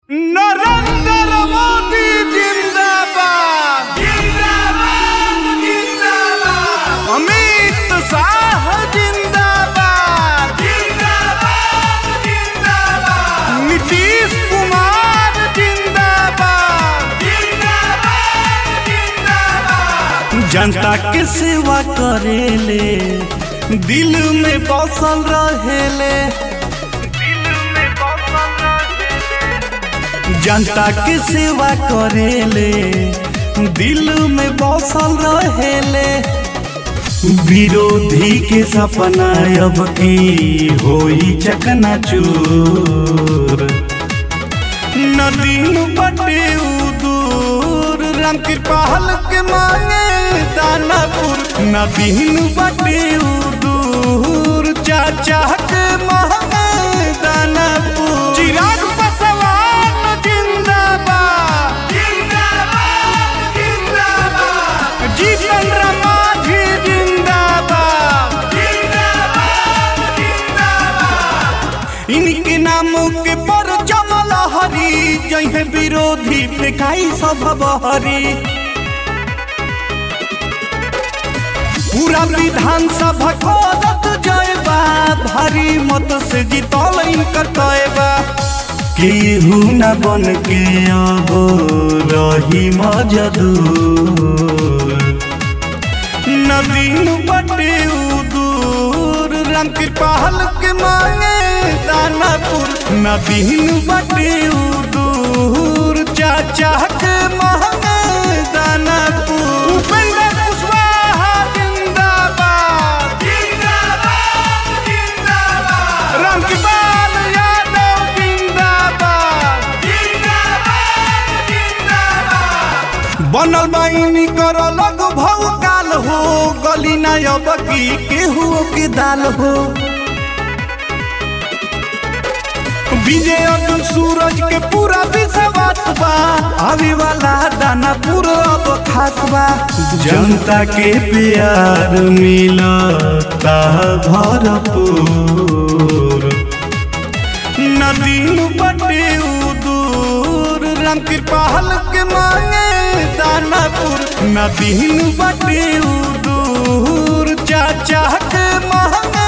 नरेंद्र मोदी जिंदाबाद जिंदाबाद जिंदाबाद अमित शाह जिंदाबाद जिंदाबाद जिंदाबाद नीतीश कुमार जिंदाबाद जिंदाबाद जिंदाबाद जनता के सेवा करेले दिल में बसल रहेले जनता के सेवा करेले दिल में बसल रहेले विरोधी के सपना अब की होई चकना चूर नदीन बटे दूर राम कृपाल के मांगे दानापुर नदीन बटे दूर चाचा के मांगे दानापुर चिराग पासवान जिंदाबाद जिंदाबाद जिंदाबाद जीतन रामाधी जिंदाबाद जिंदाबाद जिंदाबाद इनके नामों के पर जमल हरी जहे विरोधी फेंकाई सब बहरी पूरा विधानसभा को रत जाएबा भारी मत से जीतल इनकर तयबा केहू न बन के अब रही मजदूर नदीन बटे दूर राम कृपाल के मांगे दानापुर नदीन बटे दूर चाचा के मांगे दानापुर उपेंद्र कुशवाहा जिंदाबाद जिंदाबाद जिंदाबाद रामकृपाल यादव जिंदाबाद जिंदाबाद जिंदाबाद बनल बाइनी कर लग भव काल हो गली ना अब की केहू के दाल हो विजय अर्जुन सूरज के पूरा विश्वास बा आवे वाला दाना पूरा अब खास बा जनता के प्यार मिलता भरपूर नदीन बटे दूर राम कृपाल के मांगे दानापुर नदीन बटे दूर चाचा के मांगे